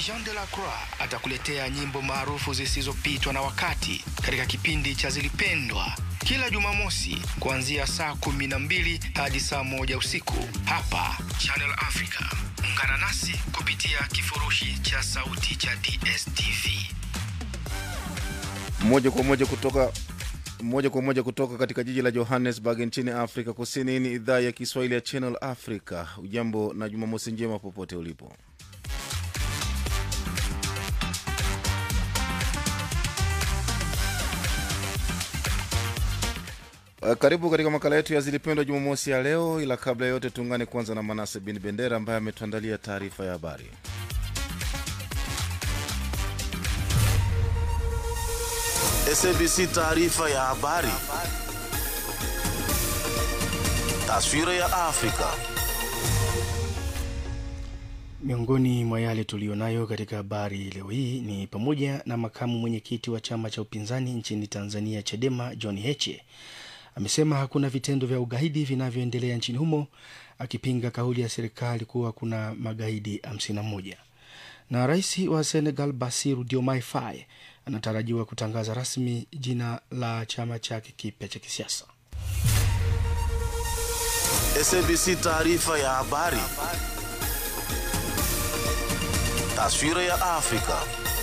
Jean de la Croix atakuletea nyimbo maarufu zisizopitwa na wakati katika kipindi cha Zilipendwa kila Jumamosi kuanzia saa kumi na mbili hadi saa moja usiku hapa Channel Africa. Ungana nasi kupitia kifurushi cha sauti cha DSTV. moja kwa moja kutoka moja kwa moja kutoka katika jiji la johannesburg nchini afrika kusini ni idhaa ya kiswahili ya channel africa ujambo na jumamosi njema popote ulipo Uh, karibu katika makala yetu ya zilipendwa jumamosi ya leo ila kabla ya yote tuungane kwanza na manase bin bendera ambaye ametuandalia taarifa ya habari SABC taarifa ya habari. Taswira ya Afrika. Miongoni mwa yale tuliyonayo katika habari leo hii ni pamoja na makamu mwenyekiti wa chama cha upinzani nchini Tanzania Chadema John Heche amesema hakuna vitendo vya ugaidi vinavyoendelea nchini humo, akipinga kauli ya serikali kuwa kuna magaidi 51 na rais wa Senegal Bassirou Diomaye Faye anatarajiwa kutangaza rasmi jina la chama chake kipya cha kisiasa. SABC taarifa ya habari. Taswira ya Afrika.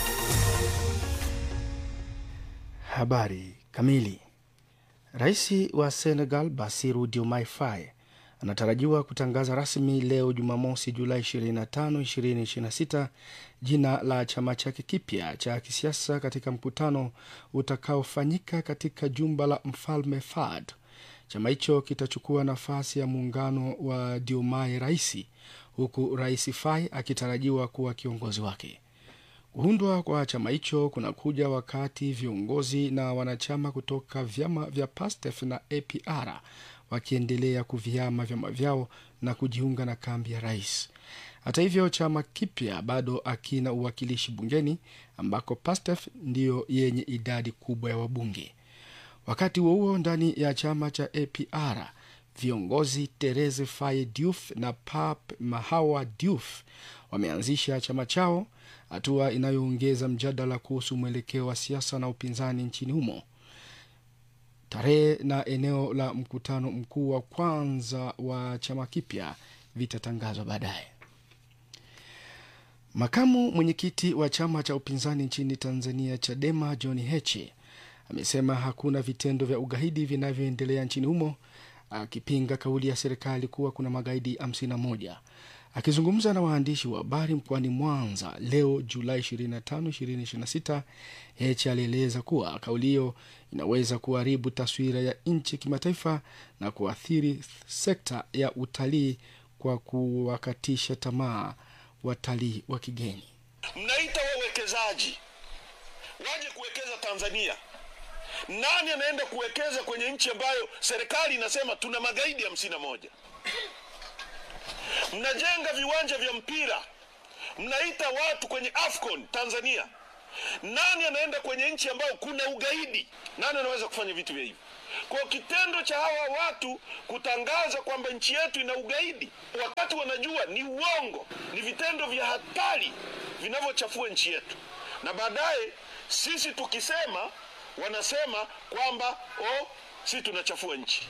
Habari kamili. Rais wa Senegal Bassirou Diomaye Faye anatarajiwa kutangaza rasmi leo Jumamosi, Julai 25, 2026 jina la chama chake kipya cha kisiasa katika mkutano utakaofanyika katika jumba la mfalme Fahd. Chama hicho kitachukua nafasi ya muungano wa Diomaye Raisi, huku Rais Faye akitarajiwa kuwa kiongozi wake. Kuundwa kwa chama hicho kunakuja wakati viongozi na wanachama kutoka vyama vya PASTEF na APR wakiendelea kuvihama vyama vyao na kujiunga na kambi ya rais. Hata hivyo, chama kipya bado akina uwakilishi bungeni ambako PASTEF ndiyo yenye idadi kubwa ya wabunge. Wakati huo huo, ndani ya chama cha APR viongozi Therese Faye Diouf na Pape Mahawa Diouf wameanzisha chama chao, hatua inayoongeza mjadala kuhusu mwelekeo wa siasa na upinzani nchini humo. Tarehe na eneo la mkutano mkuu wa kwanza wa chama kipya vitatangazwa baadaye. Makamu mwenyekiti wa chama cha upinzani nchini Tanzania, Chadema, John Heche amesema hakuna vitendo vya ugaidi vinavyoendelea nchini humo, akipinga kauli ya serikali kuwa kuna magaidi 51. Akizungumza na waandishi wa habari mkoani Mwanza leo Julai 25, 2026, Heche alieleza kuwa kauli hiyo inaweza kuharibu taswira ya nchi kimataifa na kuathiri sekta ya utalii kwa kuwakatisha tamaa watalii wa kigeni. Mnaita wawekezaji waje kuwekeza Tanzania. Nani anaenda kuwekeza kwenye nchi ambayo serikali inasema tuna magaidi hamsini na moja? Mnajenga viwanja vya mpira, mnaita watu kwenye AFCON Tanzania. Nani anaenda kwenye nchi ambayo kuna ugaidi? Nani anaweza kufanya vitu vya hivyo? Kwa kitendo cha hawa watu kutangaza kwamba nchi yetu ina ugaidi, wakati wanajua ni uongo, ni vitendo vya hatari vinavyochafua nchi yetu, na baadaye sisi tukisema, wanasema kwamba oh, sisi tunachafua nchi.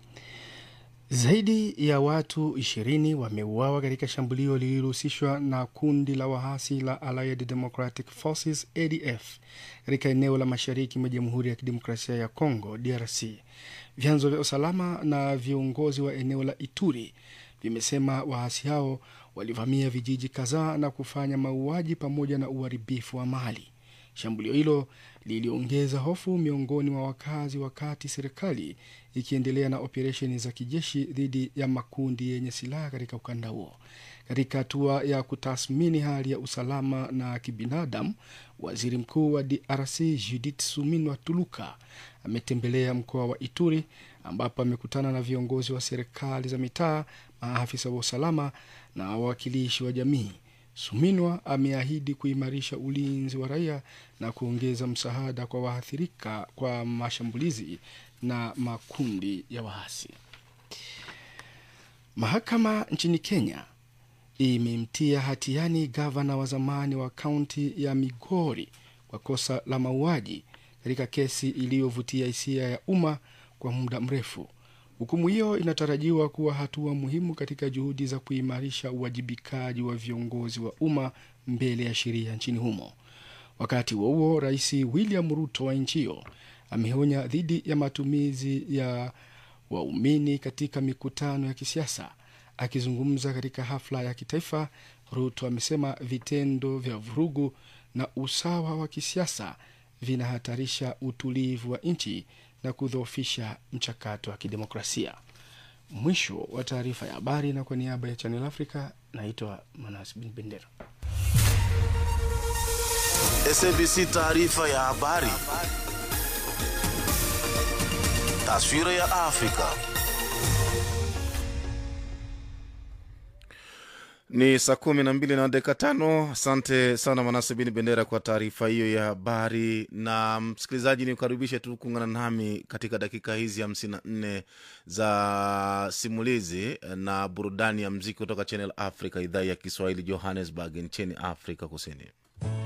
Zaidi ya watu ishirini wameuawa katika shambulio lililohusishwa na kundi la waasi la Allied Democratic Forces ADF katika eneo la mashariki mwa Jamhuri ya Kidemokrasia ya Kongo DRC. Vyanzo vya usalama na viongozi wa eneo la Ituri vimesema waasi hao walivamia vijiji kadhaa na kufanya mauaji pamoja na uharibifu wa mali. Shambulio hilo liliongeza hofu miongoni mwa wakazi, wakati serikali ikiendelea na operesheni za kijeshi dhidi ya makundi yenye silaha katika ukanda huo. Katika hatua ya kutathmini hali ya usalama na kibinadamu, waziri mkuu wa DRC Judith Suminwa Tuluka ametembelea mkoa wa Ituri ambapo amekutana na viongozi wa serikali za mitaa, maafisa wa usalama na wawakilishi wa jamii. Suminwa ameahidi kuimarisha ulinzi wa raia na kuongeza msaada kwa waathirika kwa mashambulizi na makundi ya waasi. Mahakama nchini Kenya imemtia hatiani gavana wa zamani wa kaunti ya Migori kwa kosa la mauaji katika kesi iliyovutia hisia ya umma kwa muda mrefu. Hukumu hiyo inatarajiwa kuwa hatua muhimu katika juhudi za kuimarisha uwajibikaji wa viongozi wa umma mbele ya sheria nchini humo. Wakati huo huo, Rais William Ruto wa nchi hiyo ameonya dhidi ya matumizi ya waumini katika mikutano ya kisiasa. Akizungumza katika hafla ya kitaifa, Ruto amesema vitendo vya vurugu na usawa wa kisiasa vinahatarisha utulivu wa nchi na kudhoofisha mchakato wa kidemokrasia. Mwisho wa taarifa ya habari, na kwa niaba ya Channel Africa naitwa Manas Bin Bendera. SABC taarifa ya habari. Taswira ya Afrika. Ni saa kumi na mbili na dakika tano. Asante sana Manase Bini Bendera kwa taarifa hiyo ya habari. Na msikilizaji, ni kukaribishe tu kuungana nami katika dakika hizi hamsini na nne za simulizi na burudani ya mziki kutoka Channel Africa, idhaa ya Kiswahili, Johannesburg nchini Afrika Kusini.